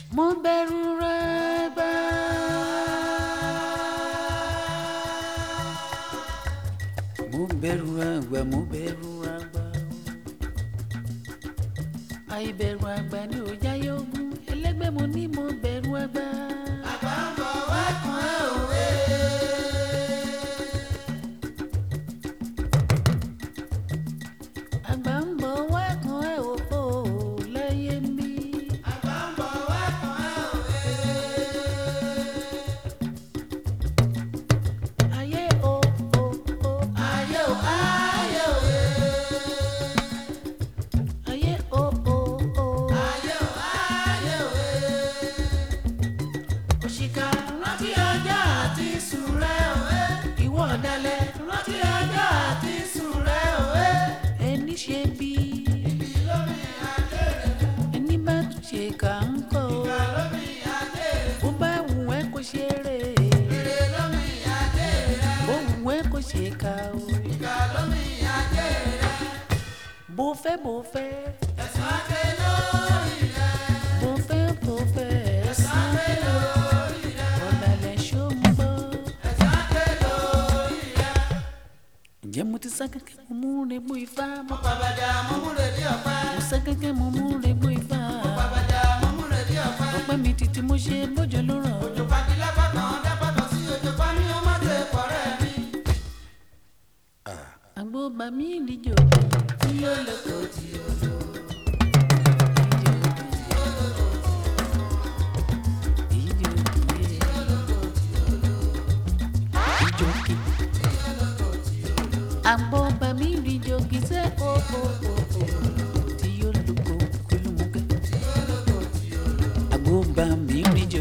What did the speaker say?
mo bẹ̀rù rẹ̀ gbà. mo bẹ̀rù àgbà mo bẹ̀rù àgbà. àìbẹ̀rù àgbà ni ò jáyé ogun ẹlẹ́gbẹ́ mo ní mo bẹ̀rù àgbà. àgbà ń bọ̀ wá kan ẹ̀ òwe. àgbà ń bọ̀ wá kan ẹ̀ òfò láyé mi. àgbà ń bọ̀ wá kan ẹ̀ òwe. ayé o o o ayé o ayé o ayé o o o ayé o ayé o òṣìkà rántí ọjọ́ àti sùn rẹ̀ òwe ìwọ ọ̀dàlẹ̀ rántí ọjọ́ àti sùn rẹ̀ òwe ẹni ṣe bí ẹni bá tún ṣe kà ń kọ́ bó bá wù ẹ́ kó ṣe rè bó wù ẹ́ kó ṣe kà ó bó fẹ́ bó fẹ́ bó fẹ́ bó fẹ́ ẹ̀sán ọ̀dàlẹ̀ ṣó ń bọ̀. ǹjẹ́ mo ti sá kẹ́kẹ́ mo mú regbó ifá mo Babada mọ́múrèdí ọ̀pá. mo sá kẹ́kẹ́ mo mú regbó ifá Babada mọ́múrèdí ọ̀pá. ọpẹ́ mi títí mo ṣe bójú ló ràn Òjò pàdé lápapọ̀ dápapọ̀ sí òjò pa ní ọmọ tẹ pọ̀rẹ́ mi. àgbo bá mi ìdíjọ Tí ó lè tó tí ó lò. àgbo bá mi ìdíjọ kì í ṣe o o o o tí yóò lò kó kúlùmùkẹ́ àgbo bá mi ìdíjọ